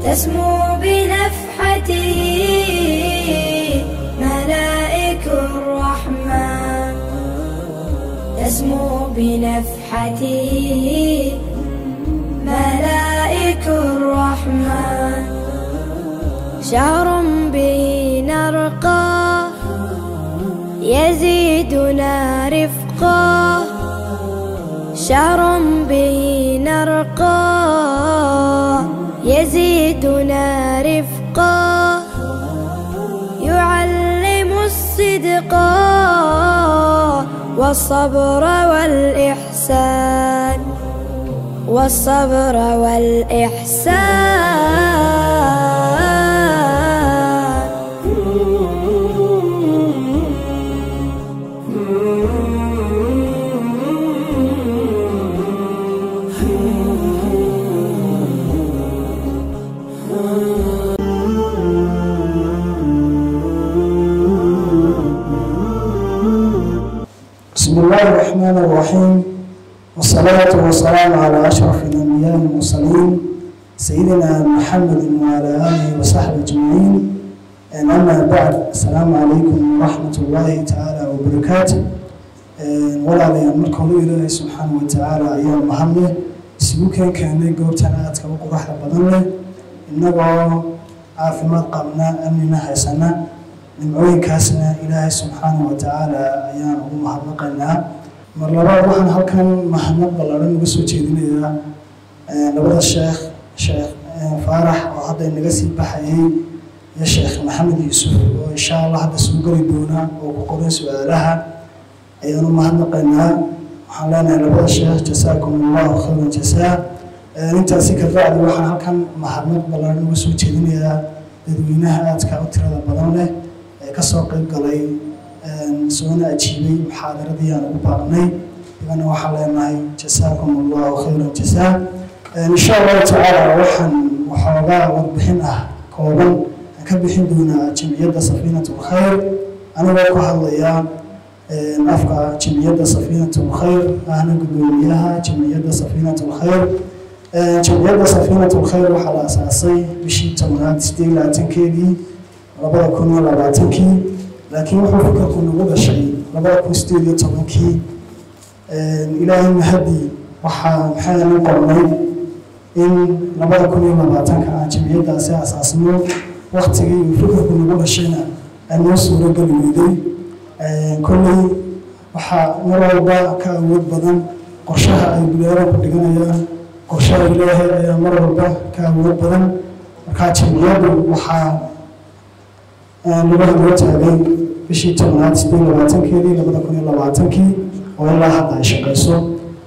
تسمو بنفحته ملائك الرحمن تسمو بنفحته ملائك الرحمن شهر به نرقى يزيدنا رفقا شهر به نرقى يزيدنا رفقا يعلم الصدق والصبر والإحسان والصبر والإحسان بسم الله الرحمن الرحيم والصلاة والسلام على أشرف الأنبياء والمرسلين سيدنا محمد وعلى آله وصحبه أجمعين أما بعد السلام عليكم ورحمة الله تعالى وبركاته ولا لي مركو إلهي سبحانه وتعالى أيام محمد سبوكين كان قوبتنا أتكا وقرح بدنه إنه عافمات قبنا أمننا حسنا nimcooyinkaasna ilaahay subxaana wa tacaala ayaan ugu mahadnaqaynaa mar labaad waxaan halkan mahadnaq ballaaran uga soo jeedinayaa labada sheekh sheekh faarax oo hadda inaga sii baxayay iyo sheekh maxamed yuusuf oo insha allah hadda soo geli doona oo ku qoran su-aalaha ayaan u mahadnaqaynaa waxaan leenahay labada sheekh jasaakum allahu khayran jasaa intaasi ka bacdi waxaan halkan mahadnaq ballaaran uga soo jeedinayaa dadweynaha aadka u tirada badan leh kasoo qayb galay soona ajiibay muxaadaradii aan ugu baaqnay igana waxaan leenahay jasaakum allahu khayran jasaa insha allahu tacaala waxaan waxoogaa warbixin ah kooban aan ka bixin doonaa jamciyadda safiinat lkhayr anigoo ku hadlaya afka jamciyadda safiinat lkhayr ahna gudoomiyaha jamciyadda safiinat lkhayr jamciyadda safiinat lkhayr waxaa la asaasay bishii tobnaad sideed labaatankeedii labada kun iyo labaatankii laakiin wuxuu fikirku nagu dhashay labada kun sideed iyo tobankii ilaahay mahadii waxaa maxaynu qornay in labada kun iyo labaatanka aan jamciyaddaasi asaasno waktigii uu fikirku nagu dhashayna aan noo suurogeli weyday kolley waxaa mar walba ka awood badan qorshaha ay bilaadanku dhiganayaan qorshaha ilaahay ayaa mar walba ka awood badan markaa jamciyaddu waxaa laga loo taagay bishii tobnaad sideed labaatankeedii labada kun iyo labaatankii oo ilaa hadda ay shaqayso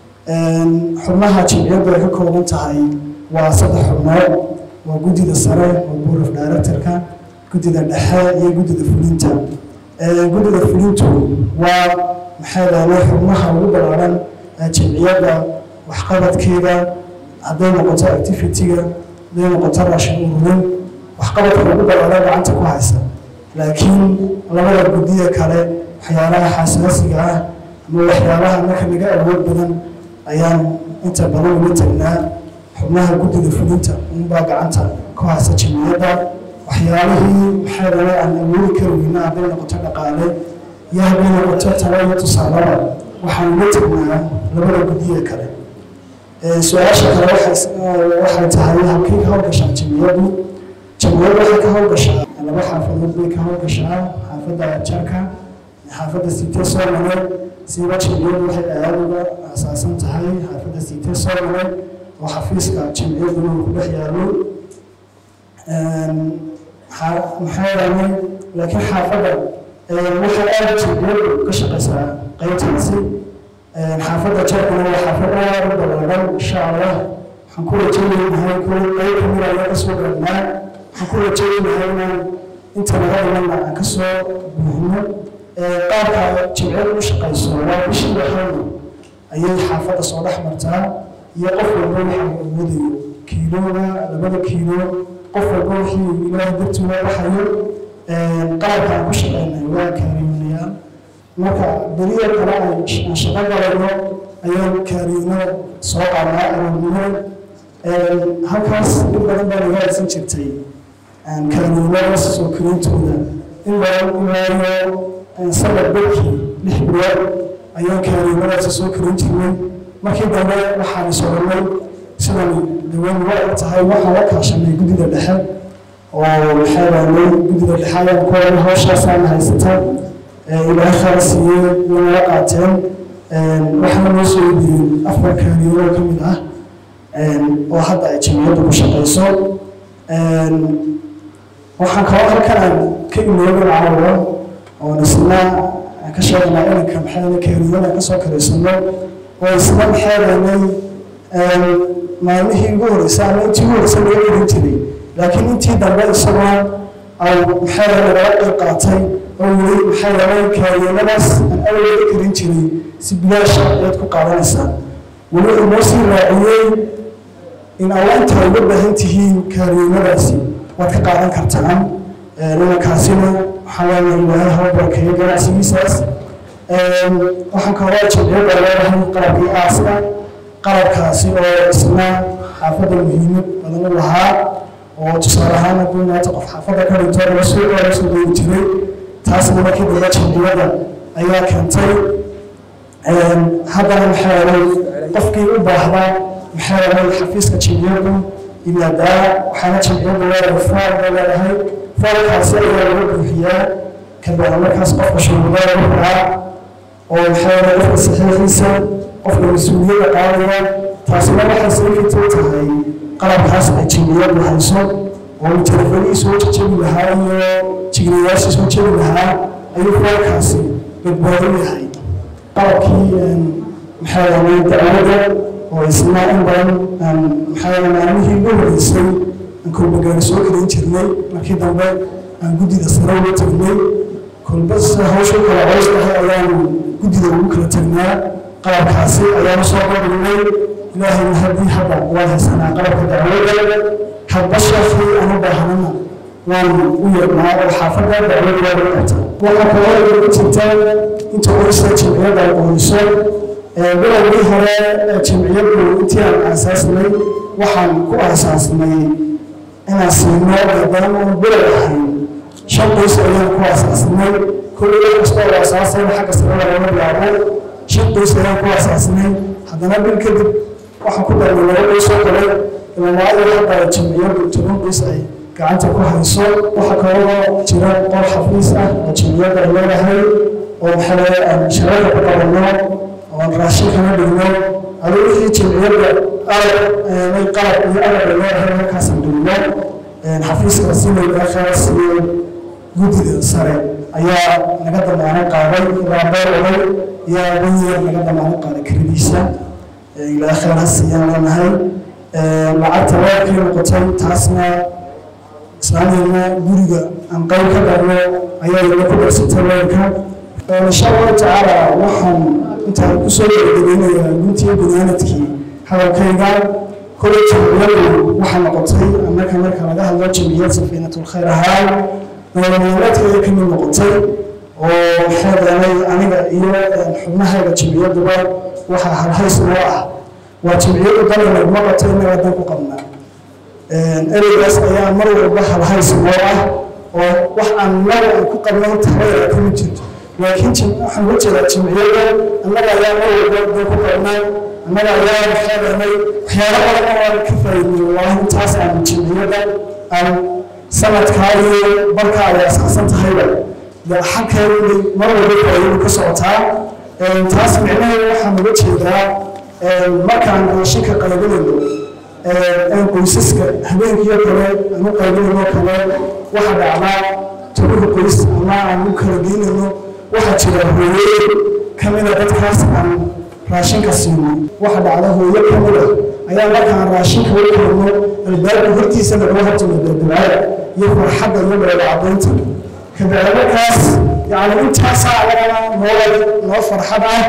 xubnaha jamciyaddu ay ka kooban tahay waa saddex xubnood waa guddida sare oo board of directorka guddida dhexe iyo guddida fulinta guddida fulintu waa maxay leedahay xubnaha ugu ballaaran jamciyadda waxqabadkeeda hadday noqoto activity-ga hadday noqoto raashin ururin waxqabadka ugu ballaaran gacanta ku haysa laakiin labada guddiya kale waxyaalaha xasaasiga ah ama waxyaalaha marka naga awood badan ayaan inta badan uga tagnaa xubnaha guddida fulinta unbaa gacanta ku haysa jamciyadda waxyaalihii maxay dhala aan awoodi kari weyna hadday noqoto dhaqaale iyo hadday noqoto talo iyo tusaalaba waxaan uga tagnaa labada guddiya kale su-aasha kale waxay tahay halkay ka howlgashaa jamciyaddu jamciyaddu waxay ka howlgashaa laba xaafadood bay ka howlgashaa xaafadda jarka xaafadda siitee soomale siiba jamciyaddu waxay aada uga asaasan tahay xaafadda siitee soomale oo xafiiska jamciyadduna uu ku dhex yaalo maxaa yeelay laakiin xaafadda waxay aada jamciyaddu ka shaqaysaa qaybtaasi xaafadda jarkuna waa xaafad aada u ballaaran insha allah waxaan ku rajaynahay kuwa qayb kamid ayaa kasoo gaadhnaa waxaan ku rajaynahay inaan inta laga dhimanna aan kasoo buuhno qaabka jimciyadu u shaqayso waa bishii waxayna ayay xaafadda soo dhex martaa iyo qof walba waxa uu awoodayo kiilooga labada kiilo qof walba wixii ilaahay dartii waa baxayo qalabka aan ku shaqaynay waa kaariyoonayaan marka beriya kale aan shaqo galayno ayaan kaariyoono soo qaadnaa aroornimo halkaas in badan baa laga haysan jirtay kaaniinada soo korintooda in badan ilaayo sanad barkii lix bilood ayaan kaaniinadaasi soo korin jirnay markii dambe waxaan soconay sidan dawan wa eg tahay waxaan la kaashanay guddida dhexe oo maxay raanay guddida dhexe ayaan ku oran hawshaasaan haysata ilaahay khayr siiyey wayna qaateen waxaana noo soo iibiyeen afar kaaniinoo ka mid ah oo hadda ay jamciyaddu ku shaqayso waxaan kaloo halkan aan ka imeegan caawa oon isna aan ka sheegnaa inanka maxay kaaniinada ka soo karaysano oo isna maxay raanay maalmihii ugu horreysay ama intii ugu horreysay laga gelin jiray laakiin intii dambe isagoo ay maxay raanay laga qayb qaatay oo weli maxay raanay kaaniinadaas aan awalga karin jiray si bilaasha ayaad ku qaadanaysaan weli uu noo sii raaciyey in awaanta ay uga baahan tihiin kaaniinadaasi waad ka qaadan kartaan nimankaasina waxaa waaye ilaahay haba barakeeyo ganacsigiisaas waxaan kaloo jabciyada leedahay qalabkii aaska qalabkaasi oo isna xaafadda muhiimad badan u lahaa oo tusaale ahaan hadduu maanta qof xaafadda ka dhinto laga soo laga soo doogi jiray taasna markii dambe jabciyada ayaa keentay haddana maxaa yeelay qofkii u baahda maxaa yeelay xafiiska jabciyadu yimaadaa waxaana jabciyadu leedahay fool bay leedahay foolkaasi ayaa laga buuxiyaa kabacdi markaas qofka shuruudada ku xiraa oo maxaa yeelay qofka saxiixiisa qofka mas-uuliyadda qaadaya taasina waxay sababta u tahay qalabkaas ay jabciyadu hayso oo telefonihii soo jejebi lahaa iyo jigriyaashii soo jebi lahaa ayuu foolkaasi badbaado yahay qalabkii maxaa yeelay dacwada oo isna in badan maxaa yeelay maalmihii ugu horreysay aan kolbagaari soo gelin jirnay markii dambe aan guddida sare uga tagnay kolba sida hawshu kala cows tahay ayaanu guddida ugu kala tagnaa qalabkaasi ayaanu soo qabignay ilaahayna haddii hadda waan haysanaa qalabka dacwada hadba sheekii aan u baahanana waan u yeednaa oo xaafadda dacwada waa qabta waxaa kaloo igu jirta inta qorista jamciyadda ay qoyso bilowgii hore jamciyaddu intii aan aasaasnay waxaan ku aasaasnay inaan siino maadaama aan bilow ahayn shan qoys ayaan ku aasaasnay kulli wax kasta oo aasaasayna xagga sarada laga bilaabo shan qoys ayaan ku aasaasnay haddana bil kadib waxaan ku darnay laba qoys oo kale ilamaadii hadda jamciyaddu toban qoys ay gacanta ku hayso waxaa kaloo jira qol xafiis ah oo jamciyadda ay leedahay oo maxaa aan sharada ku qabanno oon raashin kana dhigno aduu wixii jamciyadda alab ay qalab iyo alab ay leedahay halkaasaan dhigno xafiiska sinayga khaas iyo guddida sare ayaa naga damaano qaaday ilaa dhowr oday yaa wanyeer naga damaano qaaday kiradiisa ilaa khayr ha siiyaan leenahay lacagta weerkay noqotay taasna islaamiyana guriga aan qayb ka dharno ayaa ila ku darsatay weerka insha allahu tacaala waxaan intaan kusoo gabagabeynayaa guntii banaanadkii hadalkayga kolay jamciyadu waxaa noqotay annaka marka laga hadlo jamciyad safiinatulkhayr ahaan nololmaalmeedka ayay ka mid noqotay oo maxaa yeelay aniga iyo xubnahayga jamciyaduba waxaa halhays noo ah waa jamciyadu dalka naguma qabto innaga dan ku qabnaa ereygaas ayaa mar walba halhays noo ah oo wax aan naga aan ku qabno tareera kama jirto laakiin waxaan uga jeedaa jamciyada annaga ayaa mar walba dan ku qabnaa annaga ayaa maxaa yeelay waxyaalo badan oo aan ka faa'iidnay wallaahi intaas aan jamciyada aan sanadkaa iyo barka ay asaasan tahayba xagkeedu mar walba faa'iidu ka socotaa taas micnaheedu waxaan uga jeedaa markaan raashinka qaybinayno qoysaska habeenkiiyo kale aan u qaybinayno kale waxa dhacdaa tobanka qoys ama aan u kala geynayno waxaa jira hooyooyin ka mida dadkaas aan raashinka siino waxa dhacda hooyo ka mida ayaa markaan raashinka u keenno albaabka hortiisa lagula hortimo balbalcaada iyo farxadda iyo dheelacadaynta kabacdi markaas yani intaasaa anagana noo noo farxad ah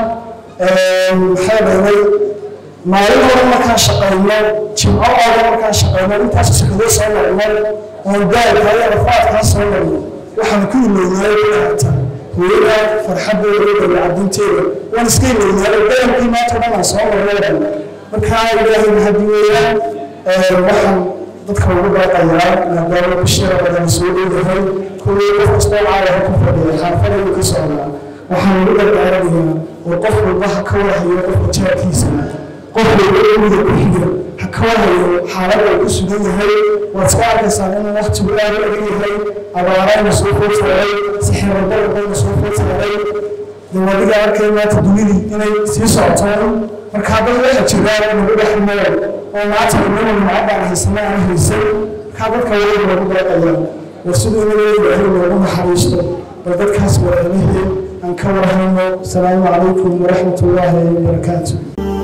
maxaa dheelay maalin hore markaan shaqayno jimco ooda markaan shaqayno intaas shaqadoo soo marno oon daalka iyo rafaadkaa soo marno waxaan ku ilownaay kuaata hooyada farxaddeeda iyo dheelacadaynteeda waan iska ilownaay daalkii maanta dhan aan soo marno dhan markaa ilaahay mahadi weeyaan waxaan dadka ugu baaqayaa maadaama bishira badan soo dhowahay kuwii qof kastoo caalaha ku fadhiya xaafadayuu ka socdaa waxaan ugu dardaaranayaa oo qof walba ha ka warhayo qofka jaarkiisa qof walba guriga ku xiga ha ka warhayo xaalada uu ku sugan yahay waad iska arkaysaa inuu waqtigu aad u adag yahay abaarayna soo food saaray sixirabadayna soo food saaray dawadiga arkay maanta dunidii inay sii socotaan marka dad waxa jiraan nagu dhex nool oo maanta inama macadaan haysana aan haysan markaa dadka wali loogu baaqaya war siduu inaga ilaahay loogu naxariisto bal dadkaas waraanihii aan ka warhayno asalaamu calaykum waraxmat ullaahi wabarakaatu